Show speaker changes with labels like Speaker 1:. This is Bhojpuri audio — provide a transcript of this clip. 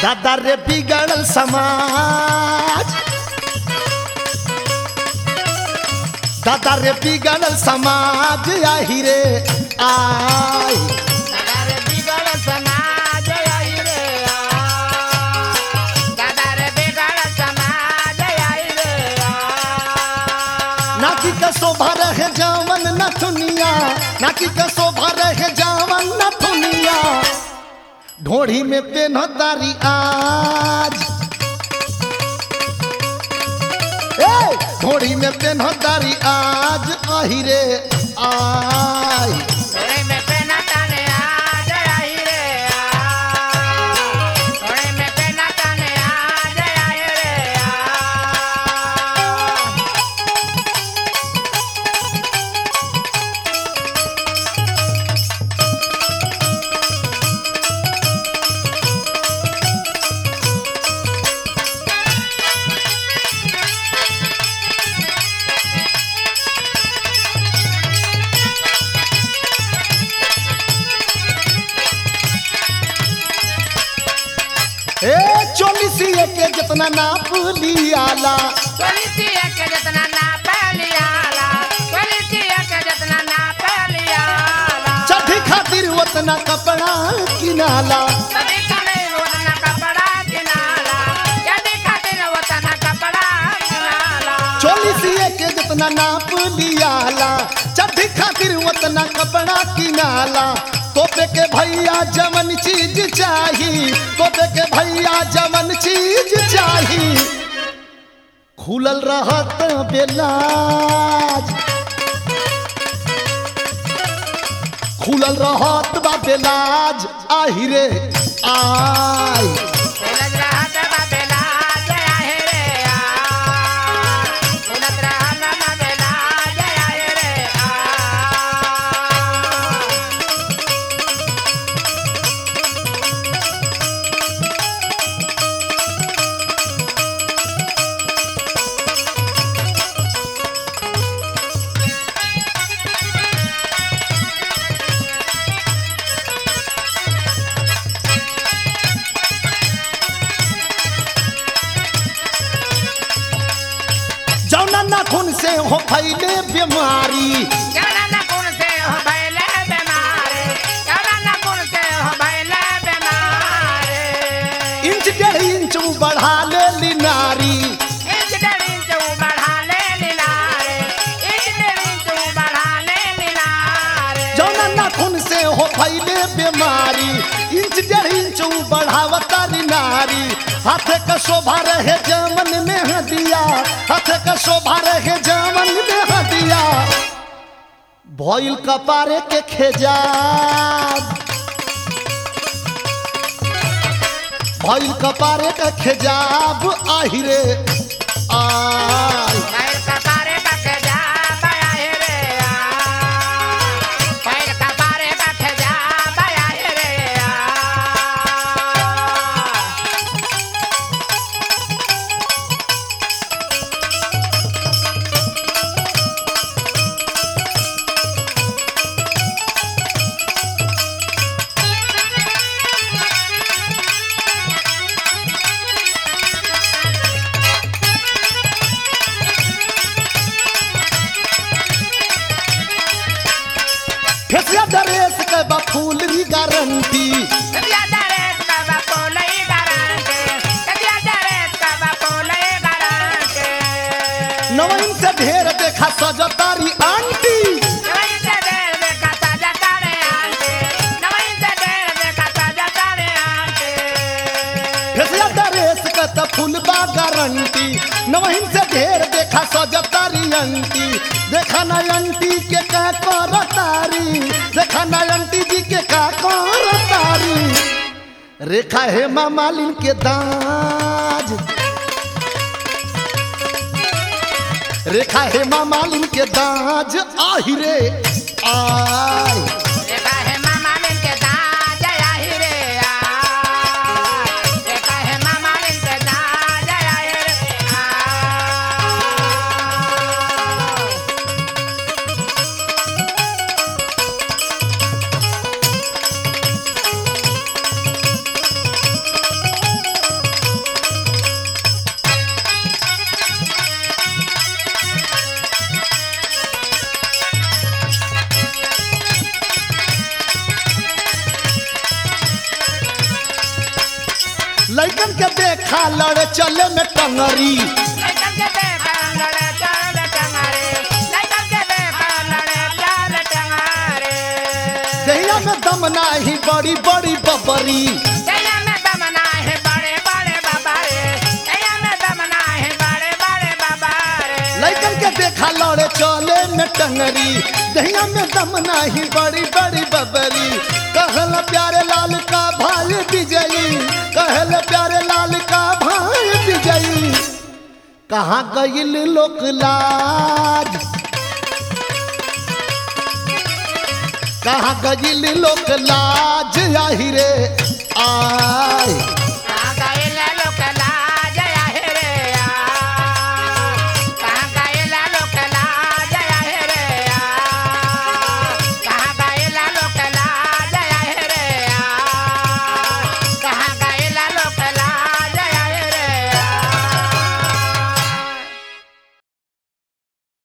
Speaker 1: दादा रे बिगड़ल समाज दादा रे बिगड़ल समाज आही रे आई
Speaker 2: दादा रे बिगड़ समाज आई रे आ। दादा रे बिगड़ समाज आई रे आ।
Speaker 1: नाकी का शोभा रहे जावन न दुनिया नाकी का शोभा रहे जावन न दुनिया ढोढ़ी में पेन तारी आज ए ढोढ़ी में पेन तारी आज आही रे आई
Speaker 2: थोड़े में पेना ताने आज आई रे आ। थोड़े में पेना ताने आज आई रे आ।
Speaker 1: ए चोलिसिए के जितना नाप लियाला
Speaker 2: क्वालिटिया के जितना ना पहलियाला क्वालिटिया के जितना ना पहलियाला
Speaker 1: चढ़ी खातिर उतना कपड़ा किनाला
Speaker 2: कभी कभी उतना कपड़ा किनाला यदि खातिर उतना कपड़ा किनाला
Speaker 1: चोलिसिए के जितना नाप लियाला चढ़ी खातिर उतना कपड़ा किनाला तोपे के भैया जमन चीज चाही तोपे के भैया जमन चीज चाही खुलल रहत बेलाज खुलल रहत बा बेलाज आही रे आई
Speaker 2: उलझ रहत बा बेलाज आहे रे आ उलझ रहत बा बेलाज आहे रे आ
Speaker 1: जौना नाखून से हो फैले बीमारी
Speaker 2: जवना ना कुण से हो भइले बेमारे जवना ना कुण से हो भइले बेमारे
Speaker 1: इंच डेढ़ इंच बढ़ा ले ली नारी
Speaker 2: इंच डेढ़ इंच ऊ बढ़ा ले लीलारे इंच डेढ़ इंच ऊ बढ़ा ले लीलारे
Speaker 1: जौना नाखून से हो फैले बीमारी इंच डेढ़ इंच बढ़ावता री नारी हाथे का शोभा रहे जमन में हदिया हाथे का शोभा रहे जमन में हदिया भइल कपारे के खेजाब भइल कपारे के खेजाब आही रे आई
Speaker 2: पैर कपारे कट जा बया हे रे आ पैर कपारे कट जा बया हे रे आ
Speaker 1: फेसिया ड्रेस के बा फूल री गारंटी
Speaker 2: कदिया दरेत का बापो लई गारंटे कदिया दरेत का बापो लई गारंटे
Speaker 1: नवीन से ढेर देखा सजतारी आंटी
Speaker 2: नवई से देर देखा ताजा तारे आंटे नवई से देर देखा ताजा तारे आंटे
Speaker 1: फेसिया ड्रेस के त फूल बा गारंटी नवीन से ढेर देखा सजतारी आंटी देखा ना आंटी के का करतारी देखा ना आंटी जी के का करतारी रेखा है मालिन के दाज रेखा है मालिन के दाज आही रे आई
Speaker 2: देखा है मामा लिन के दाज आई रे आ देखा है मामा लिन के दाज आई रे आ
Speaker 1: देखा लड़े चले में टंगरी
Speaker 2: लइकन के देखा लड़े चल टंगारे लइकन के देखा लड़े चल टंगारे
Speaker 1: दहिया में दम नाही बड़ी बड़ी बबरी
Speaker 2: दैया में दमना है बड़े बड़े बाबा रे दैया में दमना है बड़े बड़े बाबा रे
Speaker 1: लड़कन के देखा लड़े चले में टंगरी दहिया में दम नाही बड़ी बड़ी बबरी कहल प्यारे लाल का भाई विजयी कहल प्यारे लाल का भाई विजयी कहाँ गईल लोक लाज कहाँ गईल लोक लाज